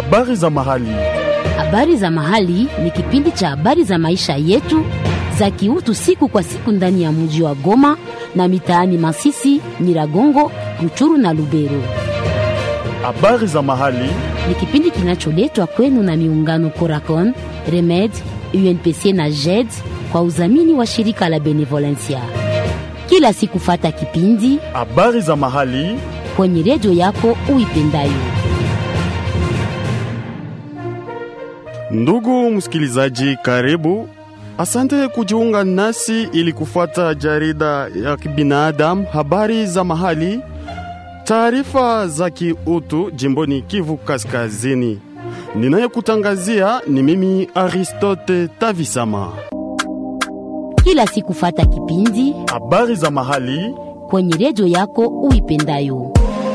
Habari za mahali. Habari za mahali ni kipindi cha habari za maisha yetu za kiutu siku kwa siku ndani ya mji wa Goma na mitaani Masisi, Nyiragongo, Ruchuru na Lubero. Habari za mahali. Ni kipindi kinacholetwa kwenu na miungano Coracon, Remed, UNPC na JED kwa udhamini wa shirika la Benevolencia. Kila siku fata kipindi Habari za mahali. kwenye redio yako uipendayo. Ndugu msikilizaji, karibu. Asante kujiunga nasi ili kufuata jarida ya kibinadamu, habari za mahali, taarifa za kiutu jimboni Kivu Kaskazini. Ninayekutangazia ni mimi Aristote Tavisama. Kila siku fata kipindi Habari za mahali kwenye redio yako uipendayo.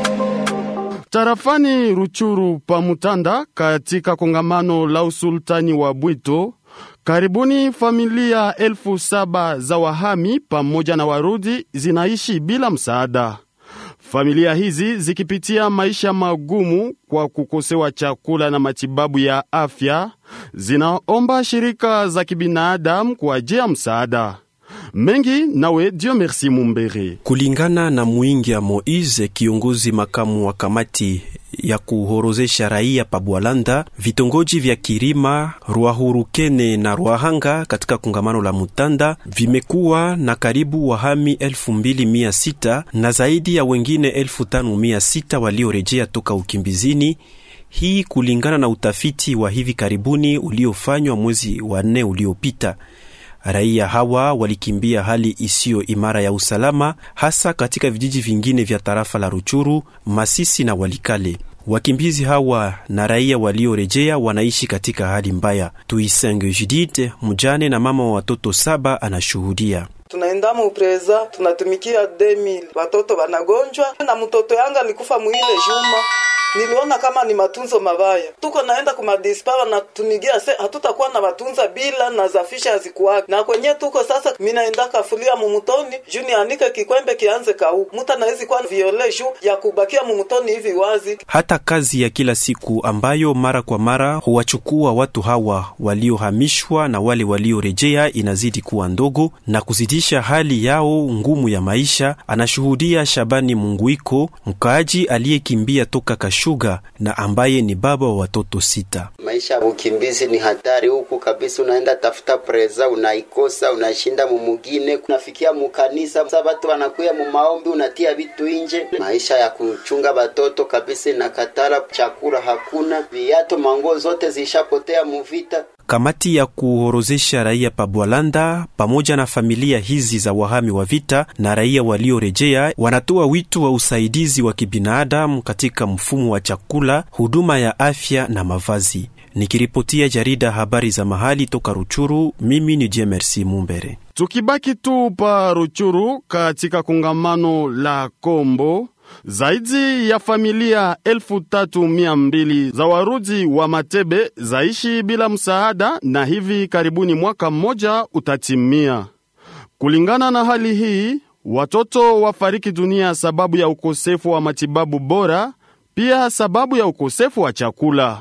tarafani Ruchuru pa Mutanda, katika kongamano la usultani wa Bwito, karibuni familia elfu saba za wahami pamoja na warudi zinaishi bila msaada. Familia hizi zikipitia maisha magumu kwa kukosewa chakula na matibabu ya afya, zinaomba shirika za kibinadamu kuajia msaada mengi. Nawe Dio Merci Mumbere. Kulingana na Mwingia Moise, kiongozi makamu wa kamati ya kuhorozesha raia pa Bwalanda, vitongoji vya Kirima, Rwahurukene na Rwahanga katika kongamano la Mutanda vimekuwa na karibu wahami elfu mbili mia sita na zaidi ya wengine elfu tano mia sita waliorejea toka ukimbizini. Hii kulingana na utafiti wa hivi karibuni uliofanywa mwezi wa nne uliopita. Raia hawa walikimbia hali isiyo imara ya usalama, hasa katika vijiji vingine vya tarafa la Ruchuru, Masisi na Walikale. Wakimbizi hawa na raia waliorejea wanaishi katika hali mbaya. Tuisenge Judith, mjane na mama wa watoto saba, anashuhudia. tunaenda mupreza tunatumikia 2000 watoto wanagonjwa na mtoto yanga alikufa mwile juma niliona kama ni matunzo mabaya tuko naenda kumadispa wanatunigia se hatutakuwa na matunza bila na zafisha hazikuwake na kwenye tuko sasa minaenda kafulia mumutoni juu nianike kikwembe kianze kau muta nawezi kuwa viole juu ya kubakia mumutoni hivi wazi Hata kazi ya kila siku ambayo mara kwa mara huwachukua watu hawa waliohamishwa na wale waliorejea inazidi kuwa ndogo na kuzidisha hali yao ngumu ya maisha, anashuhudia Shabani Munguiko, mkaaji aliyekimbia toka Kashuga na ambaye ni baba wa watoto sita. Maisha ya ukimbizi ni hatari huku kabisa. Unaenda tafuta preza unaikosa, unashinda mumugine, unafikia mukanisa, sa batu wanakuya mumaombi, unatia vitu inje. Maisha ya kuchunga batoto kabisa inakatala, chakula hakuna, viato manguo zote zishapotea muvita. Kamati ya kuhorozesha raia pa Bwalanda pamoja na familia hizi za wahami wa vita na raia waliorejea wanatoa wito wa usaidizi wa kibinadamu katika mfumo wa chakula, huduma ya afya na mavazi. Nikiripotia jarida habari za mahali toka Ruchuru, mimi ni Jemersi Mumbere. Tukibaki tu pa Ruchuru katika kongamano la Kombo, zaidi ya familia elfu tatu mia mbili za warudi wa Matebe zaishi bila msaada na hivi karibuni mwaka mmoja utatimia. Kulingana na hali hii, watoto wafariki dunia sababu ya ukosefu wa matibabu bora, pia sababu ya ukosefu wa chakula.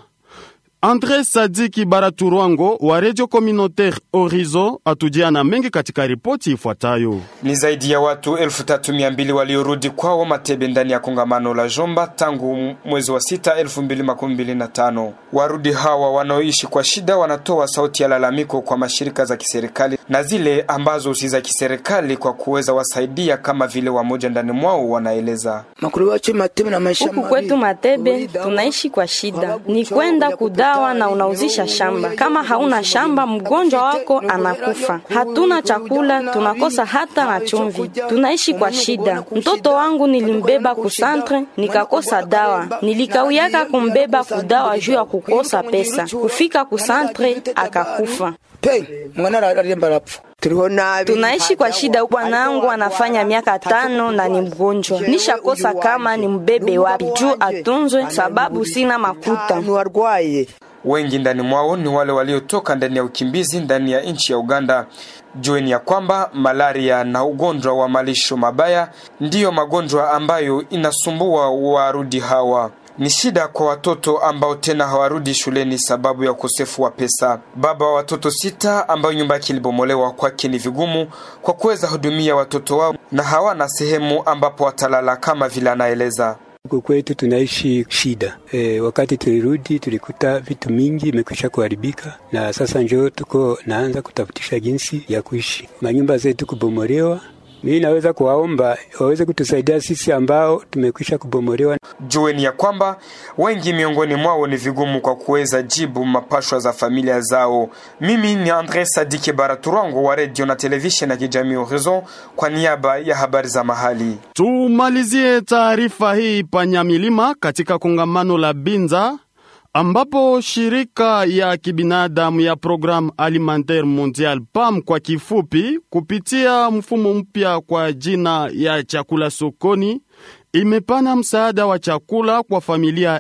Andre Sadiki Baraturwango wa Radio Communautaire Horizon atujia na mengi katika ripoti ifuatayo. Ni zaidi ya watu elfu tatu mia mbili waliorudi kwao Matebe ndani ya kongamano la Jomba tangu mwezi wa sita elfu mbili makumi mbili na tano. Warudi hawa wanaoishi kwa shida wanatoa sauti ya lalamiko kwa mashirika za kiserikali na zile ambazo si za kiserikali kwa kuweza wasaidia, kama vile wamoja ndani mwao wanaeleza. Huku kwetu Matebe tunaishi kwa shida, ni kwenda kudawa na unauzisha shamba. Kama hauna shamba, mgonjwa wako anakufa. Hatuna chakula, tunakosa hata na chumvi, tunaishi kwa shida. Mtoto wangu nilimbeba kusantre, nikakosa dawa, nilikawiyaka kumbeba kudawa juu ya kukosa pesa. Kufika kusantre akakufa. Tunaishi kwa shida. Bwanangu anafanya miaka tano na ni mgonjwa, nishakosa kama ni mbebe wapi juu atunzwe, sababu sina makuta. Wengi ndani mwao ni wale waliotoka ndani ya ukimbizi ndani ya nchi ya Uganda. Jueni ya kwamba malaria na ugonjwa wa malisho mabaya ndiyo magonjwa ambayo inasumbua warudi hawa. Ni shida kwa watoto ambao tena hawarudi shuleni sababu ya ukosefu wa pesa. Baba wa watoto sita ambao nyumba yake ilibomolewa, kwake ni vigumu kwa kuweza hudumia watoto wao na hawana sehemu ambapo watalala kama vile anaeleza. Huku kwetu tunaishi shida e, wakati tulirudi tulikuta vitu mingi imekwisha kuharibika, na sasa njoo tuko naanza kutafutisha jinsi ya kuishi, manyumba zetu kubomolewa. Mimi naweza kuwaomba waweze kutusaidia sisi ambao tumekwisha kubomolewa. Jueni ya kwamba wengi miongoni mwao ni vigumu kwa kuweza jibu mapashwa za familia zao. Mimi ni Andre Sadike Baraturango wa redio na televisheni ya kijamii Horizon kwa niaba ya habari za mahali. Tumalizie taarifa hii panyamilima katika kongamano la Binza ambapo shirika ya kibinadamu ya Programme Alimentaire Mondial PAM kwa kifupi, kupitia mfumo mpya kwa jina ya chakula sokoni, imepana msaada wa chakula kwa familia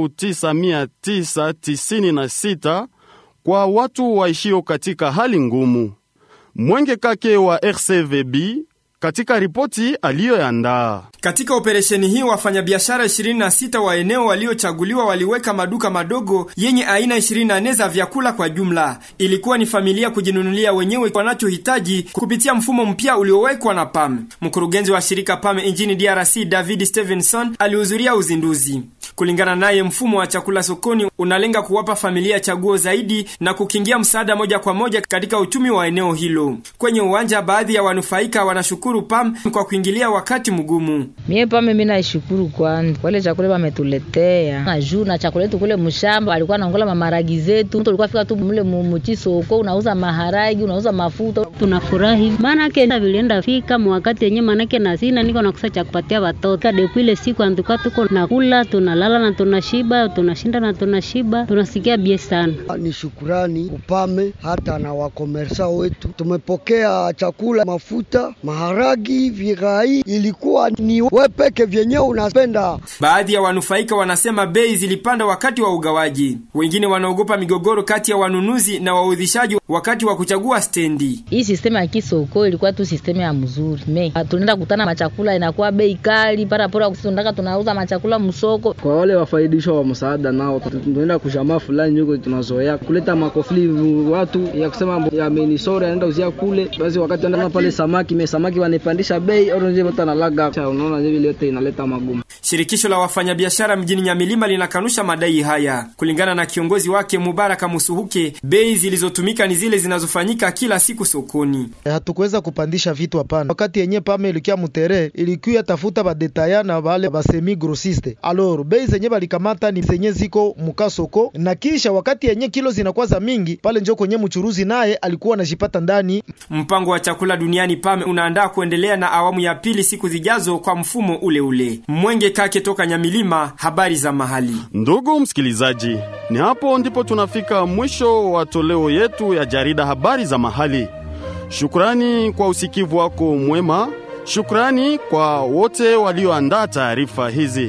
9996 kwa watu waishio katika hali ngumu. Mwenge Kake wa RCVB katika ripoti aliyoandaa. Katika operesheni hii wafanyabiashara 26 wa eneo waliochaguliwa waliweka maduka madogo yenye aina 24 za vyakula kwa jumla. Ilikuwa ni familia kujinunulia wenyewe wanachohitaji kupitia mfumo mpya uliowekwa na PAM. Mkurugenzi wa shirika PAM nchini DRC David Stevenson alihudhuria uzinduzi. Kulingana naye, mfumo wa chakula sokoni unalenga kuwapa familia chaguo zaidi na kukingia msaada moja kwa moja katika uchumi wa eneo hilo. Kwenye uwanja, baadhi ya wanufaika wanashukuru PAM kwa kuingilia wakati mgumu. Mie pame mimi naishukuru kwanza wale chakula wametuletea na juu na chakula yetu kule mshamba walikuwa naongola mamaragi zetu, mtu alikuwa fika tu mule muchi soko, unauza maharagi unauza mafuta. Tunafurahi maana ke vilienda fika mwakati yenye manake na sina niko nakusa cha kupatia watoto kadeku ile siku antuka tuko nakula tunalala na tunashiba tunashinda na tunashiba tunasikia bie sana. Ni shukurani upame hata na wakomersa wetu, tumepokea chakula mafuta maharagi virai ilikuwa ni we peke vyenyewe unapenda. Baadhi ya wanufaika wanasema bei zilipanda wakati wa ugawaji. Wengine wanaogopa migogoro kati ya wanunuzi na waudhishaji wakati wa kuchagua stendi. Hii sistema ya kisoko ilikuwa tu sistema ya mzuri me tunaenda kutana machakula inakuwa bei kali para pora kusundaka tunauza machakula msoko. Kwa wale wafaidishwa wa msaada nao tunaenda kushamaa fulani yuko tunazoea kuleta makofli watu ya kusema ya menisore anaenda uzia kule basi wakati anaenda pale samaki me samaki wanapandisha bei au nje watu analaga unaona vile yote inaleta magumu. Shirikisho la wafanyabiashara mjini Nyamilima linakanusha madai haya. Kulingana na kiongozi wake Mubaraka Musuhuke, bei zilizotumika ni zile zinazofanyika kila siku sokoni. Hatukuweza kupandisha vitu hapana. Wakati yenye pame ilikia mutere ilikuya tafuta badetaya na wale basemi grossiste. Alors bei zenye balikamata ni zenye ziko muka soko, na kisha wakati yenye kilo zinakuwa za mingi pale njo kwenye mchuruzi naye alikuwa anajipata ndani. Mpango wa chakula duniani PAME unaandaa kuendelea na awamu ya pili siku zijazo kwa mfumo ule ule. Mwenge Kake toka Nyamilima, habari za mahali. Ndugu msikilizaji, ni hapo ndipo tunafika mwisho wa toleo yetu ya jarida habari za mahali. Shukrani kwa usikivu wako mwema. Shukrani kwa wote walioandaa taarifa hizi.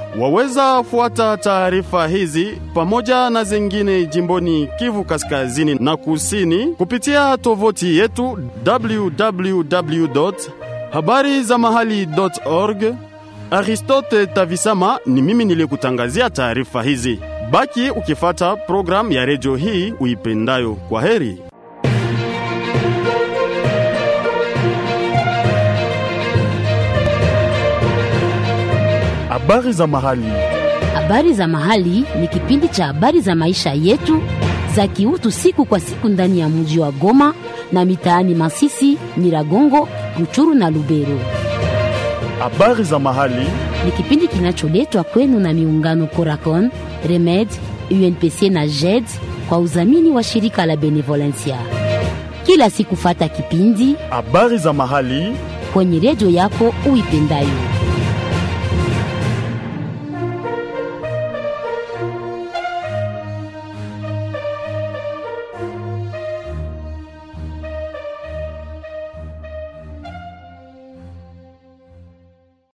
Waweza fuata taarifa hizi pamoja na zingine jimboni Kivu Kaskazini na Kusini kupitia tovuti yetu www habari za mahali.org. Aristote Tavisama ni mimi niliyekutangazia taarifa hizi. Baki ukifata programu ya redio hii uipendayo. Kwa heri. Habari za mahali. Habari za mahali ni kipindi cha habari za maisha yetu za kiutu siku kwa siku ndani ya mji wa Goma na mitaani Masisi, Nyiragongo, Ruchuru na Lubero. Habari za mahali ni kipindi kinacholetwa kwenu na miungano Coracon, Remed, UNPC na JED kwa udhamini wa shirika la Benevolencia. Kila siku fata kipindi habari za mahali kwenye redio yako uipendayo.